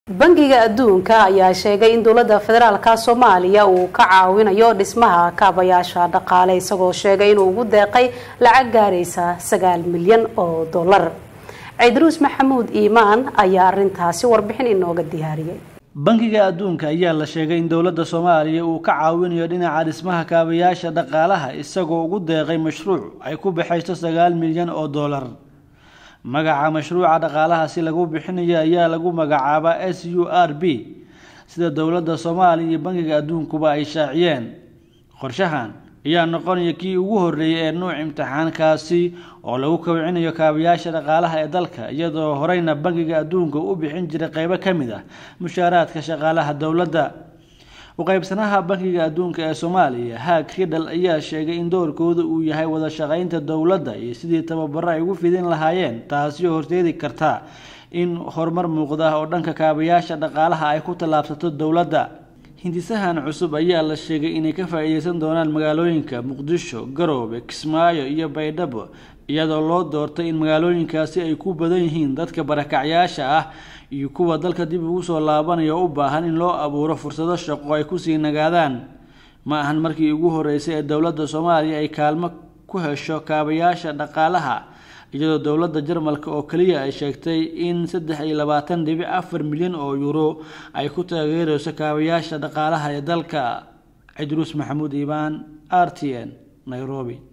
bangiga adduunka ayaa sheegay in dowladda federaalka soomaaliya uu ka caawinayo dhismaha kaabayaasha dhaqaale isagoo sheegay inuu ugu deeqay lacag gaaraysa sagaal milyan oo dollar ciidruus maxamuud iimaan ayaa arintaasi warbixin inooga diyaariyay bangiga adduunka ayaa la sheegay in dowladda soomaaliya uu ka caawinayo dhinaca dhismaha kaabayaasha dhaqaalaha isagoo ugu deeqay mashruuc ay ku baxayso sagaal milyan oo dollar magaca mashruuca dhaqaalaha si lagu bixinayo ayaa lagu magacaabaa s u r b sida dowladda soomaaliya iyo bangiga adduunkuba ay shaaciyeen qorshahan ayaa noqonaya kii ugu horreeyay ee nuuc imtixaankaasi oo lagu kobcinayo kaabayaasha dhaqaalaha ee dalka iyadoo horeyna bangiga adduunka u bixin jiray qeybo ka mid ah mushaaraadka shaqaalaha dowladda uqeybsanaha bangiga adduunka ee soomaaliya haag ridhal ayaa sheegay in doorkooda uu yahay wada shaqeynta dowladda iyo sidii tababaro ay ugu fidin lahaayeen taasi oo horseedi karta in horumar muuqda oo dhanka kaabayaasha dhaqaalaha ay ku tallaabsato dowladda hindisahan cusub ayaa la sheegay inay ka faa-iideysan doonaan magaalooyinka muqdisho garoobe kismaayo iyo baydhabo iyadoo loo doortay in magaalooyinkaasi ay ku badan yihiin dadka barakacyaasha ah iyo kuwa dalka dib ugu soo laabanaya oo u baahan in loo abuuro fursado shaqo ay kusii nagaadaan ma ahan markii ugu horeysay ee dowladda soomaaliya ay kaalmo ku hesho kaabayaasha dhaqaalaha iyadoo dowladda jarmalka oo keliya ay sheegtay in saddex iyo labaatan dhibic afar milyan oo euro ay ku taageereyso kaabayaasha dhaqaalaha ee dalka cidruus maxamuud iibaan r t n nairobi